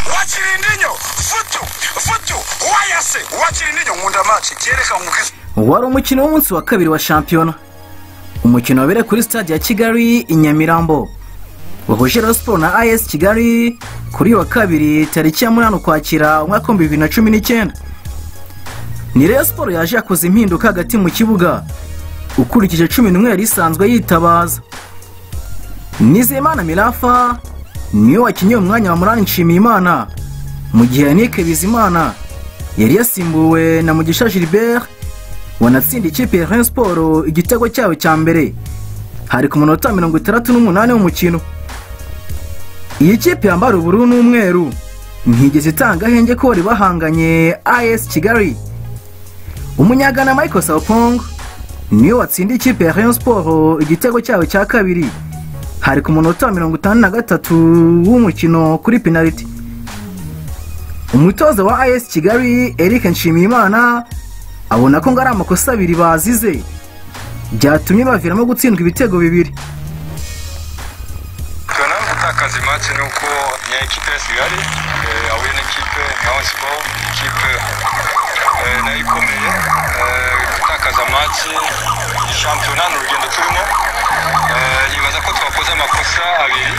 wakira indinyo futu futu wayase wakira indinyo nkunda maci kereka umubwire wari umukino w'umunsi wa kabiri wa shampiyona umukino wabereye kuri stade ya kigali i nyamirambo wahuje rero siporo na ayesi kigali kuri uyu wa kabiri tariki ya munani ukwakira umwaka w'ibihumbi bibiri na cumi n'icyenda ni rero siporo yaje yakoze impinduka hagati mu kibuga ukurikije cumi n'umwe yari isanzwe yitabaza nizeyimana mirafa niwe wakinnye umwanya wa munani nshimiyimana mu gihe yannick bizimana yari yasimbuwe na mugisha gilbert wanatsinda ikipe ya Rayon siporo igitego cyayo cya mbere hari ku munota mirongo itandatu n'umunani w'umukino iyi kipe yambara ubururu n'umweru ntigeze itanga ahenge ko bari bahanganye as kigali umunyagana michael sapong niwe watsinda ikipe ya Rayon siporo igitego cyayo cya kabiri hari ku munota wa mirongo itanu na gatatu w'umukino kuri penaliti umutoza wa as kigali eric nshimiyimana abona ko ngo ari amakosa abiri bazize byatumye baviramo gutsindwa ibitego bibiri tunayo gutakaza imansi ni uko ya ekipe ya kigali eh, ahuye n'ikipe nka siporo ikipe eh, nayo ikomeye eh, gutakaza amansi ni shampiyona ni urugendo turimo Eh, nibaza ko twakoze amakosa abiri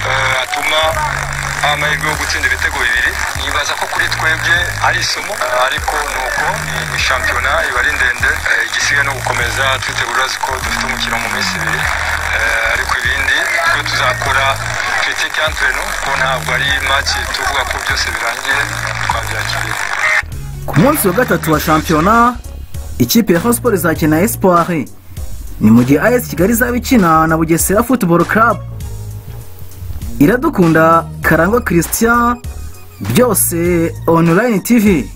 eh, atuma amahirwe yo gutsinda ibitego bibiri nibaza ko kuri twebwe ari isomo eh, ariko ni uko ni- ni shampiyona iba ari ndende eh, igisigaye no gukomeza twitegura ko dufite umukino mu minsi ibiri Eh, ariko ibindi twe tuzakora kritike entre nous ko ntabwo ari maki tuvuga ko byose birangiye twabyakiriye ku munsi wa gatatu wa shampiyona ikipe ya Rayon Sports izakina espoir ni mu gihe as kigali izaba ikina na bugesera football club iradukunda karangwa christian byose online tv